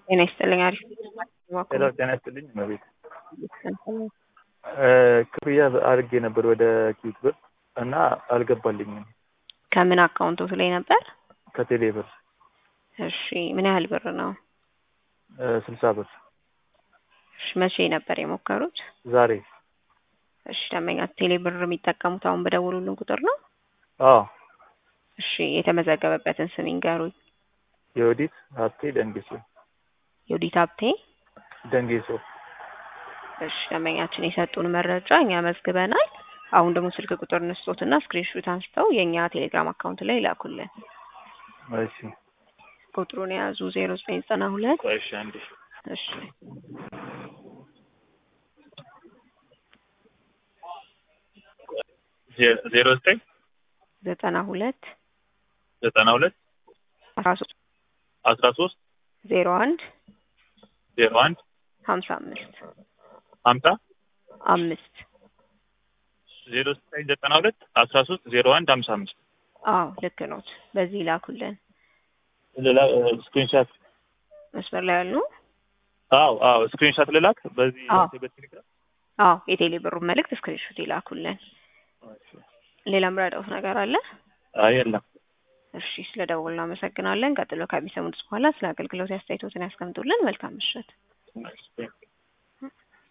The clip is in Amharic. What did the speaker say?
ጤና ይስጥልኝ። አሪፍ ሄሎ ጤና ይስጥልኝ እመቤት ክፍያ አድርጌ ነበር ወደ ኪዩት ብር እና አልገባልኝም ከምን አካውንቶት ላይ ነበር? ከቴሌ ብር እሺ ምን ያህል ብር ነው? ስልሳ ብር እሺ መቼ ነበር የሞከሩት? ዛሬ እሺ ደንበኛ ቴሌ ብር የሚጠቀሙት አሁን በደወሉልን ቁጥር ነው? አዎ እሺ የተመዘገበበትን ስም ይንገሩኝ። የወዲት ሀብቴ ደንጌሶ የወዲት ሀብቴ ደንጌሶ እሺ ደንበኛችን የሰጡን መረጃ እኛ መዝግበናል። አሁን ደግሞ ስልክ ቁጥር እንስጦትና ስክሪንሾት አንስተው የእኛ ቴሌግራም አካውንት ላይ ላኩልን። እሺ ቁጥሩን የያዙ ዜሮ ዘጠኝ ዘጠና ሁለት ቆይ እሺ አንዴ እሺ ዜሮ ዘጠኝ ዘጠና ሁለት ዘጠና ሁለት አስራ ሶስት አስራ ሶስት ዜሮ አንድ ዜሮ አንድ ሀምሳ አምስት ሀምሳ አምስት ዜሮ ዘጠኝ ዘጠና ሁለት አስራ ሶስት ዜሮ አንድ ሀምሳ አምስት አዎ ልክ ኖት። በዚህ ላኩልን። ሌላ ስክሪንሻት መስመር ላይ ያሉ አዎ አዎ ስክሪንሻት ልላክ በዚህ አዎ። በቴሌግራም አዎ የቴሌ ብሩን መልእክት ስክሪንሾት ይላኩልን። ሌላ ምረዳውት ነገር አለ? አይ የለም እሺ ስለ ደውል እናመሰግናለን። ቀጥሎ ከሚሰሙት በኋላ ስለ አገልግሎት አስተያየቶትን ያስቀምጡልን። መልካም ምሽት። እሺ